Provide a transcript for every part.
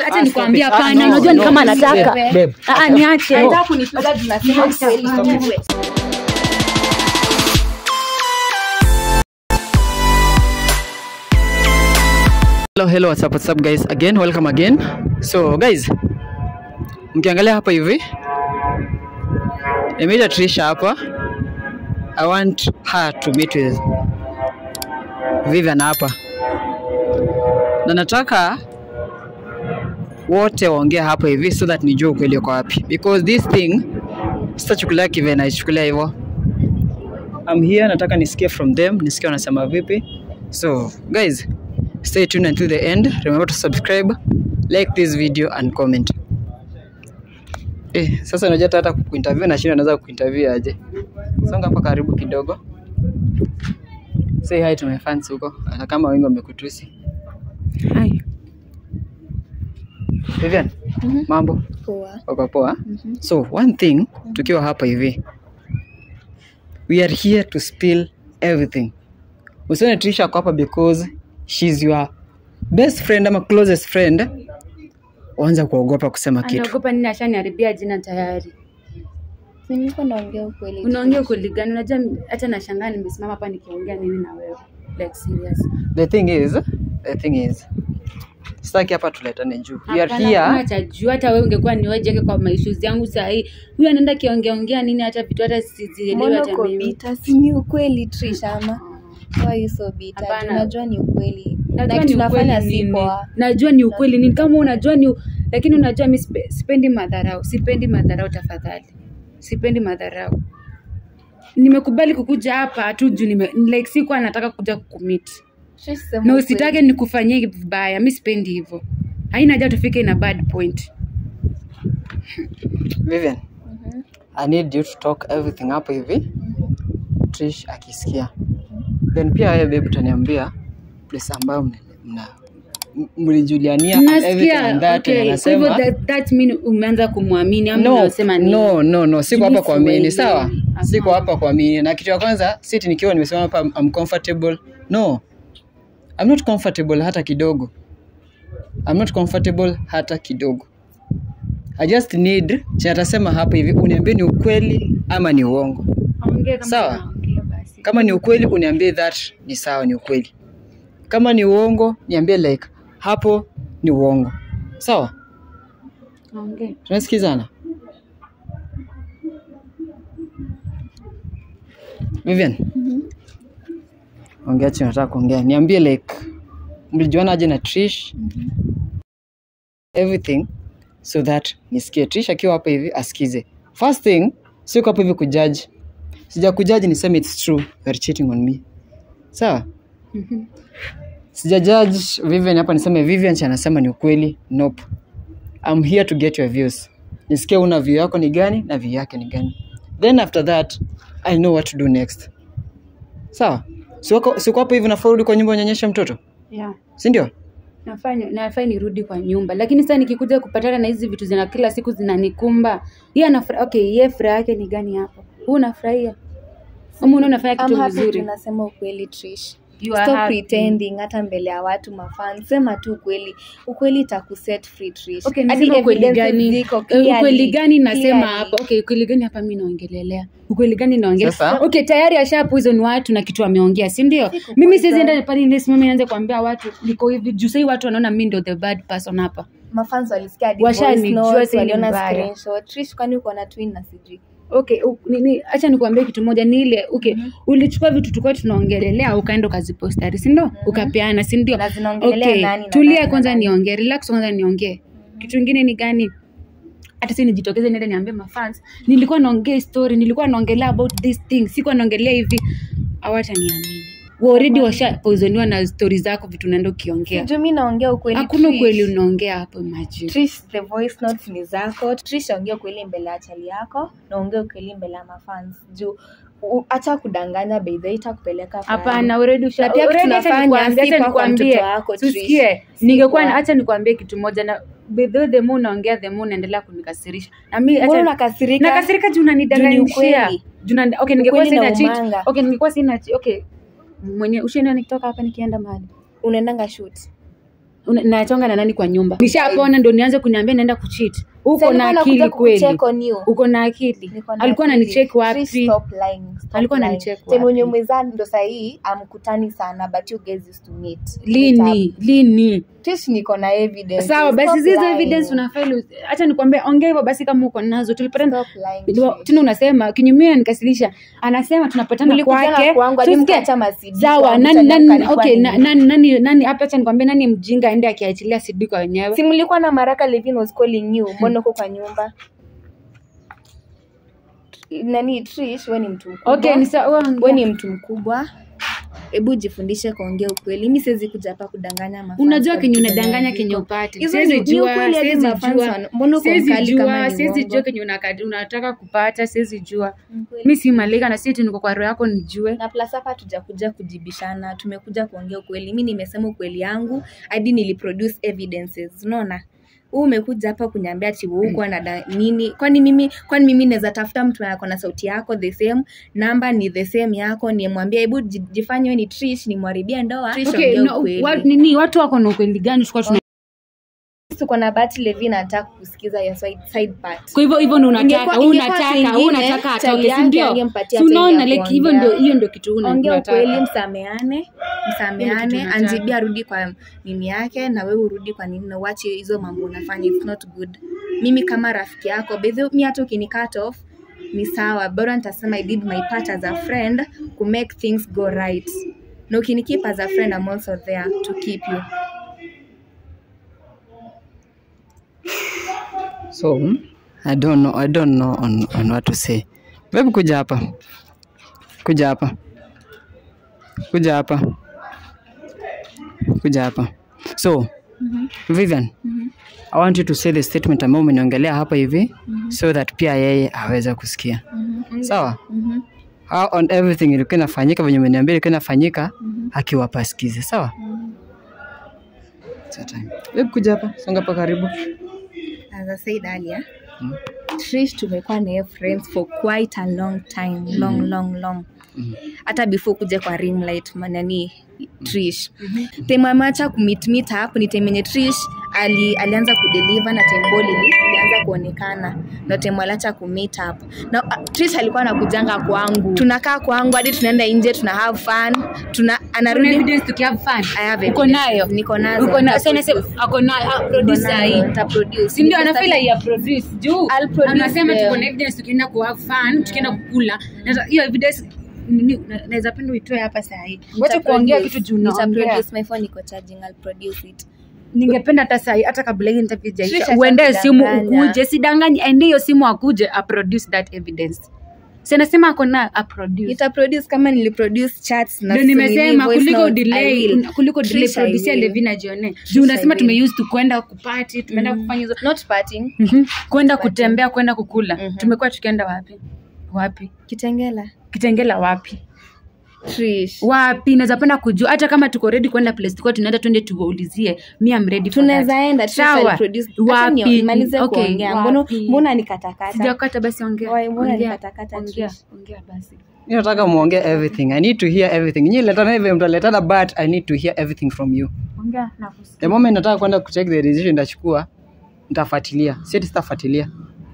acha Ah, nikwambie stop it. Ah, hapana no, unajua ni no. kama anataka Babe, babe. Ah, ah, niache Anataka kunipiga juu nasema ukweli. Hello, hello, what's up, what's up guys? Again, welcome again. So guys, mkiangalia hapa hivi nimeita Trisha hapa. I want her to meet with Vivian hapa, na nataka wote waongee hapa hivi so that nijue ukweli uko wapi, because this thing sitachukulia kive naichukulia hivyo. I'm here, nataka nisikie from them, nisikie wanasema vipi. So guys, stay tuned until the end. Remember to subscribe, like this video and comment. Eh, sasa unajua hata hata kuinterview na shida naweza kuinterview aje. Songa hapa karibu kidogo. Say hi to my fans huko, hata kama wengi wamekutusi. Hi. Vivian, mambo? Poa. Uko poa? So one thing tukiwa hapa hivi. We are here to spill everything. Usione Trisha ako hapa because she's your best friend ama closest friend. Uanza kuogopa kusema kitu. anaogopa nini ashaniharibia jina tayari Si nilikuwa naongea ukweli. tu. unaongea ukweli gani unajua hata nashangaa nimesimama hapa nikiongea nini na wewe like serious The thing is, the thing is, sitaki hapa tuletane juu. We are Hapana, hakuna here. cha juu hata wewe ungekuwa niwejeke kwa maissues yangu saa hii huyu anaenda kiongeaongea nini hata vitu hata sizielewi Mbona hata uko mimi bitter? Si ni ukweli Trish ama? Why are you so bitter? Hapana. Unajua ni ukweli. najua Na ni tunafanya ukweli si nini poa. najua ni ukweli nini kama unajua ni lakini unajua mi sipe- sipendi madharau sipendi madharau tafadhali sipendi madharau nimekubali kukuja hapa tu juu nime like sikuwa nataka kuja kukumit Trish, sema na ukweli. usitake nikufanyie vibaya mi sipendi hivyo haina haja tufike na bad point Vivian, Mhm. I need you to talk everything hapa hivi. Trish akisikia. Then pia wewe babe utaniambia place ambayo mna- mna m- mlijuliania and everything nasikia and that okay, and kwa hivyo anasema that, that mean umeanza kumwamini ama no, unasema nini no, no, no, siko Mimi hapa kuamini, sielewi. sawa? Siko Hapana. hapa kuamini. Na kitu ya kwanza, siti nikiwa nimesema hapa I'm comfortable. No. I'm not comfortable hata kidogo. I'm not comfortable hata kidogo. I just need chenye atasema hapa hivi uniambie ni ukweli ama ni uongo. Ongea kama Sawa. unaongea basi. Kama ni ukweli uniambie that ni sawa, ni ukweli. Kama ni uongo niambie like hapo ni uongo. Sawa? Ongea. tunasikizana Vivian ongea chenye nataka kuongea niambie like mlijuanaje na Trish everything so that nisikie Trish akiwa hapa hivi asikize first thing siko hapa hivi kujudge sija kujudge niseme it's true you are cheating on me sawa Mhm. sija judge Vivian hapa niseme Vivian cha anasema ni ukweli nope I'm here to get your views. Nisikie una view yako ni gani na view yake ni gani. Then after that, I know what to do next. Sawa? Si wako si uko hapo hivi nafaa urudi kwa nyumba unyonyeshe mtoto? Yeah. Si ndio? nafanya nafai nirudi kwa nyumba lakini sasa nikikuja kupatana na hizi vitu zina kila siku zinanikumba yeye anafurahi okay yeye furaha yake ni gani hapo huu unafurahia ama unaona unafanya I'm kitu happy mzuri tunasema ukweli Trish. You are Stop happy. pretending hata mbele ya watu mafan. Sema tu ukweli. Ukweli itakuset free Trish. Okay, Hadi niseme ukweli evidences gani ziko Eh, clearly. ukweli gani nasema Clearly. hapa okay ukweli gani hapa mi naongelelea ukweli gani naongelea Sasa? okay tayari asha poison watu na kitu ameongea si ndio Siku mimi poison. siwezi enda pale nisimame nianze kuambia watu niko hivi juu sahii watu wanaona mi ndio the bad person hapa Mafans walisikia hadi Washanijua voice notes, si ni waliona mbaya. screenshot. Trish kwani uko na twin na sijui. okay u- nini acha nikuambie kitu moja ni ile okay ulichukua vitu tulikuwa tunaongelelea ukaenda ukazipostari si ndio ukapeana si ndio Na zinaongelelea okay nani na tulia nani na kwanza nani? niongee relax kwanza niongee kitu ingine ni gani hata si nijitokeze niende niambie mafans nilikuwa naongea story nilikuwa naongelea about this thing sikuwa naongelea hivi hawataniamini Wa already washapoisoniwa na stori zako vitu unaenda ukiongea Sijui mimi naongea ukweli. hakuna Trish. ukweli unaongea hapo imagine Trish, the voice notes ni zako. Trish ongea ukweli mbele ya chali yako na ongea ukweli mbele ya mafans. Juu u- acha kudanganya by the way itakupeleka pahali. hapana already usha- Na pia already tunafanya acha nikwambie, si acha kwa kwa nikwambie. mtoto wako, Trish. Tusikie, Si ningekuwa kwa- acha nikwambie kitu moja na by the way, the more unaongea the more unaendelea kunikasirisha na mimi Mbona acha unakasirika? nakasirika juu Juu ni unanidanganyishia ukweli. Juu unani- okay ningekuwa Ukweli na sina cheat umanga. okay ningekuwa sina che- okay mwenye ushaenda nikitoka hapa nikienda mahali unaendanga shoot una- nachonga na nani kwa nyumba nishapona ndo nianze kuniambia naenda kuchit uko Sasa na nilikuwa akili nakuja kweli kucheck on you. uko na akili Niko na alikuwa akili. ananicheki Please wapi stop lying, stop Alikuwa lying. ananicheck Time wapi? wenye umezaa ndo sahii amkutani sana but you guys used to meet lini lini Trish niko na evidence sawa basi Stop zizo lying. evidence unafeli hacha nikwambie ongea hivyo basi kama uko nazo tulipatana Stop lying, Ndio, Trish. tena unasema kinyumia nikasilisha anasema tunapatana Mlikutana kwake kwangu, hadi Tusikie. mkaacha masidi sawa kwangu, nani tena nani mkalikuwa okay nini? na- nani nani nani hapa acha nikwambie nani mjinga aende akiachilia CD kwa wenyewe si mlikuwa na maraka levin was calling you mbona uko kwa nyumba nani trish we ni mtu mkubwa okay ni sawa we ni mtu mkubwa hebu jifundishe kuongea ukweli mi siwezi kuja hapa kudanganya mafans unajua kwa kenye vitu unadanganya zenye kenye ziko. upate Hizo siwezi ni- ni jua ukweli hadi siwezi mafans jua wana- mbona uko siwezi mkali kama jua ni siwezi uongo? jua kenye unaka- unataka kupata siwezi jua Ukweli. mi si malaika na si niko kwa roho yako nijue na plus hapa tujakuja kujibishana tumekuja kuongea ukweli mi nimesema ukweli yangu hadi niliproduce evidences unaona huu umekuja hapa kuniambia ati huko na da- nini kwani mimi kwani mimi naweza tafuta mtu ako na sauti yako the same namba ni the same yako nimwambia hebu ji- jifanye wewe ni Trish nimwharibia ndoa Trish okay ongea no, ukweli. wa, nini watu wako na ukweli gani tulikuwa tuna tuko na Bati Levin anataka kusikiza ya side, side part kwa hivyo hivyo ndo unataka Ingekuwa- wewe ingekuwa unataka kingine, wewe unataka chali atoke si yake ndio angempatia si time ya unaona like hivyo kuongea. ndio hiyo ndio kitu una- ongea unataka. ukweli msameane msameane tunataka. anjibi arudi kwa nini yake na wewe urudi kwa nini na uache hizo mambo unafanya it's not good mimi kama rafiki yako bedhi mi hata ukini cut off ni sawa bora nitasema i did my part as a friend to make things go right na ukini keep as a friend I'm also there to keep you so i don't know i don't know on, on what to say babe kuja hapa kuja hapa kuja hapa kuja hapa so vivian i want you to say the statement ambayo umeniongelea hapa hivi so that pia yeye aweze kusikia sawa How on everything ilikuwa inafanyika venye umeniambia ilikuwa inafanyika akiwapa asikize sawa It's your time. Babe, kuja hapa songa hapa karibu as I said earlier Trish tumekuwa naye friends for quite a long time long long long hata before kuja kwa rimlight manani Trish time ameacha kumit meet up ni time yenye Trish ali, alianza kudeliver na time ball ili ilianza kuonekana na time aliacha kumeet up na uh, Trish alikuwa anakujanga kwangu tunakaa kwangu hadi tunaenda nje tuna have fun tuna Kuna anarudi evidence tukihave fun I have uko evidence. nayo Niko nazo. uko na sasa nasema ako nayo ah, producer hii Nitaproduce. si ndio anafeel ya produce juu I'll produce anasema them. tuko na evidence tukienda ku have fun tukienda kukula Na hiyo evidence nini na- naweza penda uitoe hapa saa hii wacha kuongea kitu juu naongea Nitaproduce. My phone iko charging. I'll produce it. ningependa hata saa hii hata kabla hii interview Trisha haijaisha uende simu atakudanganya. ukuje sidanganye ende hiyo simu akuje aproduce that evidence si anasema ako na aproduce Nitaproduce kama niliproduce chats na ndio nimesema nini, voice kuliko notes, I delay will. kuliko delay Trisha, I producer will. Levina ajione juu unasema I will. tumeuse tu kwenda kupati tumeenda kufanya hizo Not parting. Mhm. kwenda kutembea kwenda kukula Mhm. tumekuwa tukienda wapi wapi Kitengela. kitengela wapi Trish. wapi naweza penda kujua hata kama tuko ready kwenda place tulikuwa tunaenda twende tuwaulizie mi am ready for tunaweza that. enda Trish Sawa. I'll produce. Acha Wapi? ni- nimalize Okay, kuongea mbona wapi? mbona nikatakata sijakata basi ongea Wai, mbona Ongea. nikatakata, Ongea. Trish? ongea basi mi nataka muongee everything i need to hear everything nyi letana hivi mtaletana but i need to hear everything from you ongea nakusikia the moment nataka kwenda kucheck the decision nitachukua nitafuatilia sieti sitafuatilia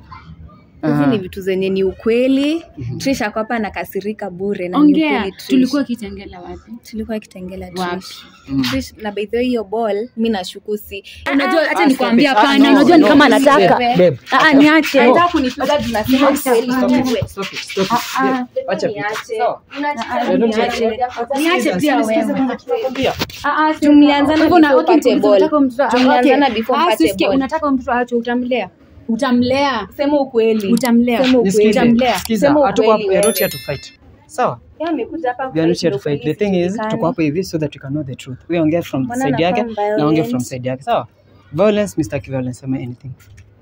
hizi Aha. ni vitu zenye ni ukweli Trish ako hapa anakasirika bure na ni ongea ukweli Trish. tulikuwa kitengela wapi tulikuwa kitengela Wapi? Trish. Mm. Trish, na by the way hiyo ball mi nashuku si unajua hata Ah, nikwambia stop it. Ah, hapana no, unajua ni no. kama Babe, anataka babe. Ah, ah, niache Anataka kunipiga tunasema ukweli Stop it, wewe. stop it, stop it. Babe, acha vitu. Sawa? Unataka don't niache. Niache pia wewe. Nakwambia. Ah, ah, si- Tumlianzana Kwa hivyo una- before okay, upate unataka ball. mtoto- ah, Tumlianzana okay. before Ah, upate sisikia, ball. unataka mtoto acho utamlea utamlea sema ukweli utamlea Sema ukweli. Nisikize, Utamlea. sikiza, Sema hatuko ukweli hapo- we are not wewe. here to fight. sawa Yeye amekuja hapa we are not kufight here to ndio fight the polisi thing is ijulikane. tuko hapo hivi so that we can know the truth we ongea from Mbona side yake anakuwa na ongea from violent? side yake sawa violence mr violence ama anything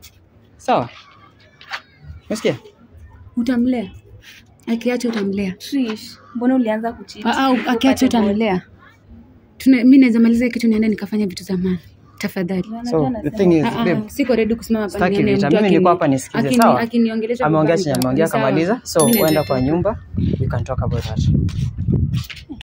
sawa umesikia utamlea akiacha utamlea Trish, mbona ulianza kucheat? Ah, ah, Before akiacha upate ball? utamlea Tuna- mi naweza maliza hii kitu niende nikafanya vitu za maana tafadhali Unajua so the nasema- thing is Ah, ah, babe siko ready kusimama hapa Sitaki nione vita. mtu Mimi akini- niko hapa nisikize, akini- sawa? akiniongelesha ameongea vibaya chenye nitakuwa ameongea sawa. kamaliza so Mi naweza uenda kwa toka. nyumba we can talk about that